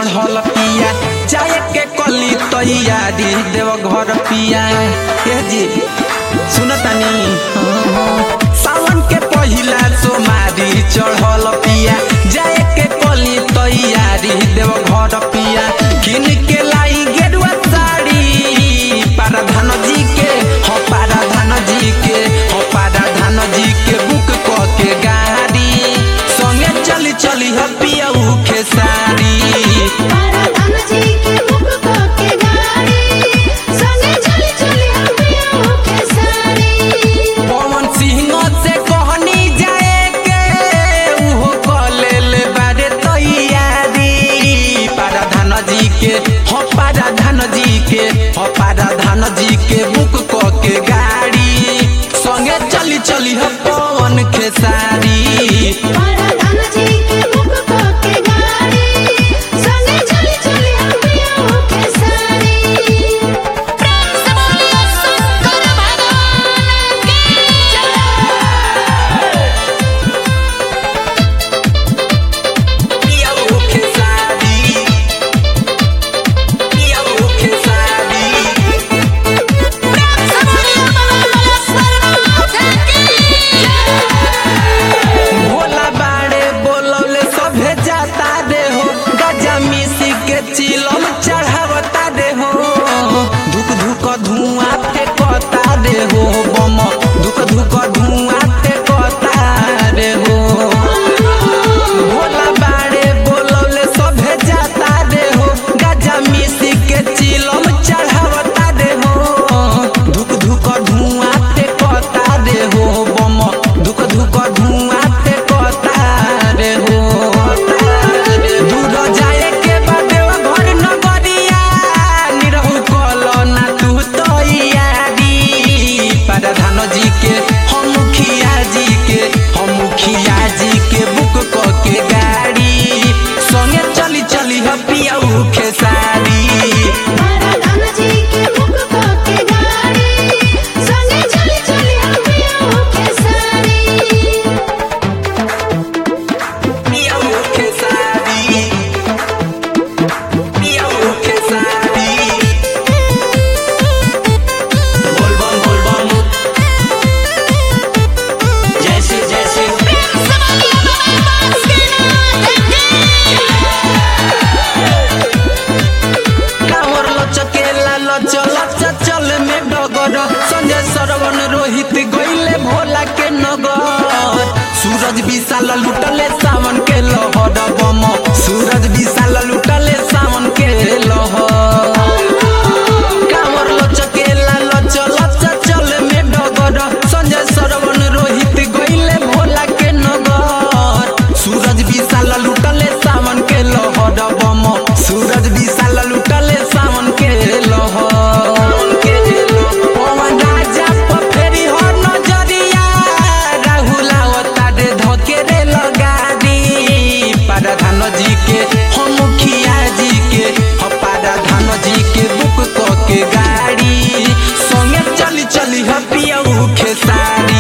चढ़ल पिया जाए के कली तैयारी देव घर पिया हे जी सुनतानी सावन के पहिला सोमारी चढ़ल पिया जाए के कली तैयारी देव घर पिया किन के लाई गेरुआ साड़ी पाराधान जी के हो पाराधान जी के हो पाराधान जी के बुक क के गाड़ी संगे चली चली हो पियऊ खेसारी पाराधान जी के मुख को के गाड़ी संगे चली चली हम पिया के सारी पवन सिंह से कहनी जाए के उहो कले ले बारे तैयारी पाराधान जी के हो पाराधान जी के हो पाराधान जी के बुक क के गाड़ी संगे चली चली हो पवन खेसारी पाराधान जी के मुख को के गाड़ी संगे चली चली हम पिया के सारी प्रेम से बोलिए शंकर भगवान की पियऊ खेसारी पियऊ खेसारी प्रेम से बोलिए बाबा की भोला बाड़े बोलौले सभे जाता रे हो गजा मिसी के चिलम चढ़ावता रे हो धुक धुक धुआं फेंकता रे हो बम धुक धुक धुआं फेंकता रे हो भोला बाड़े बोलौले सभे जाता रे हो गजा मिसी के चिलम चढ़ावता रे हो धुक धुक धुआं फेंकता रे हो बम धुक धुक धुआं फेंकता रे हो दूर जाए के बाटे घर नगरिया निरहु कलो ना तू तैयारी पाराधान जी के हम मुखिया जी के हम मुखिया जी के बुक क के गाड़ी संगे चली चली ह पियऊ खेसारी पाराधान जी के मुख को के गाड़ी संगे चली चली हम पिया के सारी पियऊ खेसारी पियऊ खेसारी बोल बम बोल बम जैसे जैसे प्रेम से बोलिए बाबा कांवर लचकेला लचल चल में डगर संजय सरवन रोहित गईले भोला के नगर सूरज विशाल लुटले सावन के लहर बम सूरज विशाल लुटले सावन के लहर कांवर लचकेला लचल चल में डगर संजय सरवन रोहित गईले भोला के नगर सूरज विशाल लुटले सावन के लहर बम सूरज विशाल लुटले सावन के लहर पवन राजा पर फेरी हो नजरिया राहुल आवता रे धके रे लगारी पाराधान जी के हम मुखिया जी के हम पाराधान जी के बुक क के गाड़ी संगे चली चली ह पियऊ खेसारी